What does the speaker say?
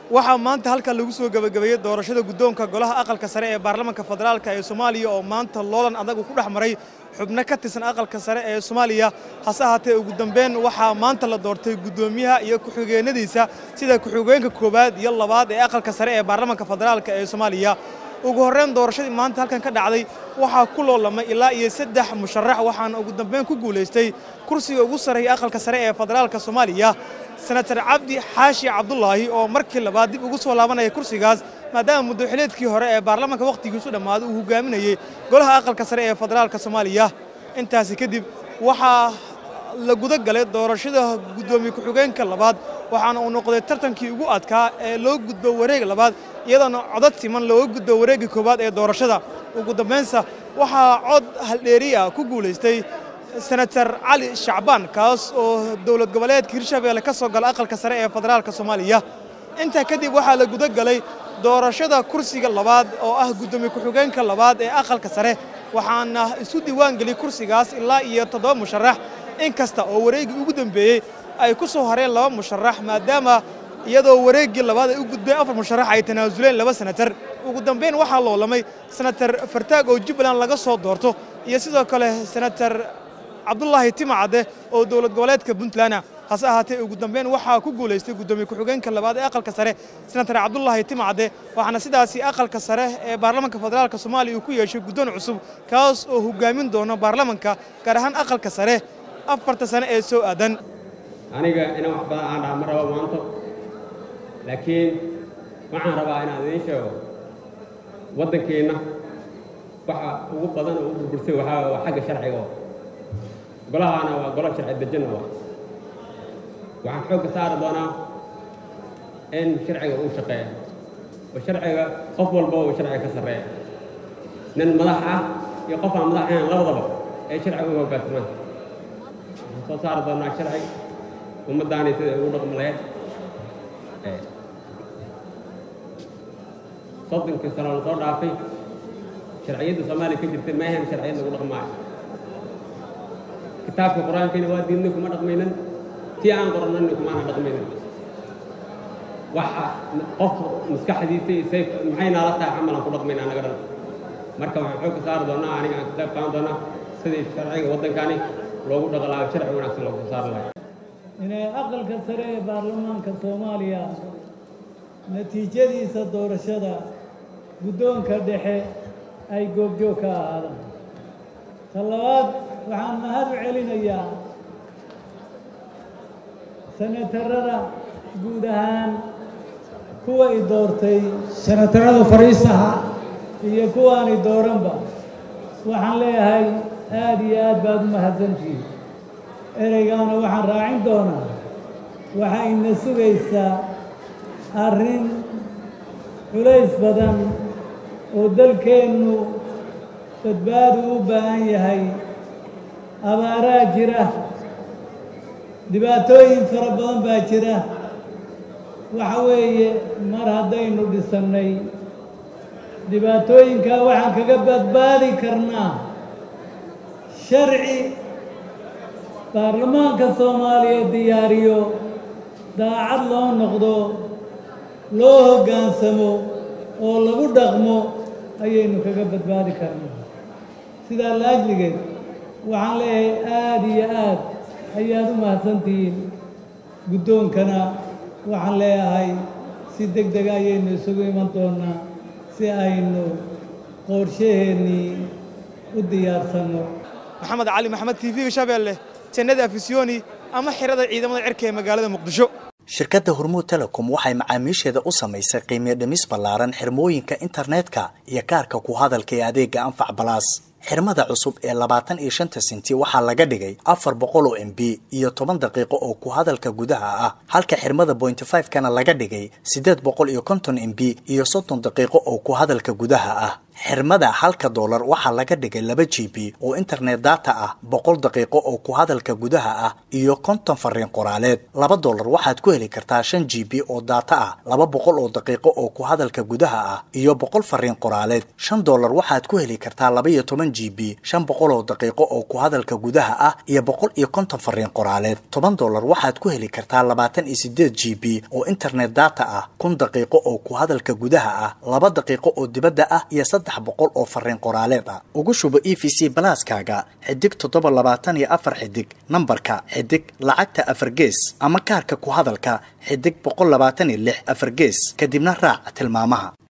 waxaa maanta halkan lagu soo gebagabeeyey doorashada guddoonka golaha aqalka sare ee baarlamaanka federaalka ee soomaaliya oo maanta loolan adag uu ku dhex maray xubno ka tirsan aqalka sare ee soomaaliya hase ahaatee ugu dambeyn waxaa maanta la doortay guddoomiyaha iyo ku-xigeenadiisa sida ku-xigeenka koowaad iyo labaad ee aqalka sare ee baarlamaanka federaalka ee soomaaliya ugu horreyn doorashadii maanta halkan ka dhacday waxaa ku loolamay ilaa iyo saddex musharax waxaana ugu dambeyn ku guulaystay kursiga ugu sarreeya aqalka sare ee federaalka soomaaliya senatar cabdi xaashi cabdulaahi oo markii labaad dib ugu soo laabanaya kursigaas maadaama muddoxileedkii hore ee baarlamaanka wakhtigiisu dhammaaday uu hogaaminayey golaha aqalka sare ee federaalka soomaaliya intaasi kadib waxaa la guda galay doorashada guddoomiye ku-xigeenka labaad waxaana uu noqday tartankii ugu adkaa ee loo gudbo wareeg labaad iyadoona codad siman looga gudbo wareegga koowaad ee doorashada ugu dambaynsa waxaa cod haldheeriya ku guulaystay senatar cali shacbaan kaas oo dowlad goboleedka hirshabeelle ka soo gala aqalka sare ee federaalka soomaaliya intaa kadib waxaa la guda galay doorashada kursiga labaad oo ah guddoomiye ku-xigeenka labaad ee aqalka sare waxaana isu diiwaan geliyey kursigaas ilaa iyo toddoba musharax in kasta oo wareeggii ugu dambeeyey ay ku soo hareen laba musharax maadaama iyadoo wareeggii labaad ay u gudbeen afar musharax ay tanaasuleen laba senatar ugu dambeyn waxaa loolamay senatar fartaag oo jubbaland laga soo doorto iyo sidoo kale senatar cabdulaahi timacadde oo dowlad goboleedka puntland hase ahaatee ugu dambeyn waxaa ku guulaystay guddoomiye ku-xigeenka labaad ee aqalka sare senatar cabdulaahi timacadde waxaana sidaasi aqalka sare ee baarlamaanka federaalka soomaaliya uu ku yeeshay guddoon cusub kaas oo hogaamin doona baarlamanka gaar ahaan aqalka sare afarta sane ee soo aadan aniga inaan wax badan aan dhaha ma rabo maanto laakiin waxaan rabaa inaan idiin sheego waddankeenna waxa ugu badan oo u burbursay waxaa waa xagga sharciga golahaana waa golo sharci dejina waa waxaan xoogga saari doonaa in sharciga uu shaqeeya oo sharciga qof walba uu sharciga ka sarreeya nin madax ah iyo qof aan madax ahayn labadaba ay sharciga u hoggaansamaan waxaan soo saari doonaa sharci ummaddaani sida ugu dhaqmi lahayd soddonkii sano la soo dhaafay sharciyadda soomaaliya ka jirtay ma ahayn sharciyad lagu dhaqmaayo kitaabka qur-aankiina waa diidnay kuma dhaqmaynan tii aan qorannayna kumaana dhaqmaynan waxa qof maskaxdiisa iyo sayf maxay naala tahay camalan ku dhaqmayna anaga dhan marka waxaan xoog ka saari doonaa aniga aan ka qayb qaadan doonaa sidii sharciga waddankani loogu dhaqalaayo sharci wanaagsan loogu saari lahay inay aqalka sare ee baarlamaanka soomaaliya natiijadiisa doorashada guddoonka dhexe ay goobjoog ka ahaadaan ta labaad waxaan mahad u celinayaa senatarada guud ahaan kuwa i doortay senatarada fariisaha iyo kuwaani dooranba waxaan leeyahay aada iyo aad baad u mahadsantihiin ereygaana waxaan raacin doonaa waxaa ina sugaysaa arrin culays badan oo dalkeennu badbaadu u baahan yahay abaaraa jira dhibaatooyin fara badan baa jira waxa weeye mar haddaynu dhisannay dhibaatooyinkaa waxaan kaga badbaadi karnaa sharci baarlamaanka soomaaliya diyaariyo daacad loo noqdo loo hoggaansamo oo lagu dhaqmo ayaynu kaga badbaadi karnaa sidaa laajligeed waxaan leeyahay aada iyo aad ayaad u mahadsantihiin guddoonkana waxaan leeyahay si deg dega ayaynu isugu iman doonnaa si aynu qorshaheennii u diyaarsanno maxamed cali maxamed t v-ga shabeelle jannada afisyooni ama xirada ciidamada cirka ee magaalada muqdisho shirkadda hormuud telecom waxay macaamiisheeda u samaysay qiimiyo dhimis ballaaran xirmooyinka internetka iyo kaarka ku hadalka ee adeega anfac balaas xirmada cusub ee labaatan iyo shanta senti waxaa laga dhigay afar boqol oo m b iyo toban daqiiqo oo ku hadalka gudaha ah halka xirmada bointy five kana laga dhigay siddeed boqol iyo konton m b iyo soddon daqiiqo oo ku hadalka gudaha ah xirmada halka doolar waxaa laga dhigay laba g b oo internet data ah boqol daqiiqo oo ku hadalka gudaha ah iyo konton fariin qoraaleed laba doolar waxaad ku heli kartaa shan g b oo data ah laba boqol oo daqiiqo oo ku hadalka gudaha ah iyo boqol fariin qoraaleed shan doolar waxaad ku heli kartaa laba iyo toban g b shan boqol oo daqiiqo oo ku hadalka gudaha ah iyo boqol iyo konton fariin qoraaleed toban doolar waxaad ku heli kartaa labaatan iyo sideed g b oo internet data ah kun daqiiqo oo ku hadalka gudaha ah laba daqiiqo oo dibadda ah iyo saddex boqol oo fariin qoraaleed ah ugu shubo e v c balaaskaaga xidig toddoba labaatan iyo afar xidig nambarka xidig lacagta afar gees ama kaarka ku hadalka xidig boqol labaatan iyo lix afar gees kadibna raac tilmaamaha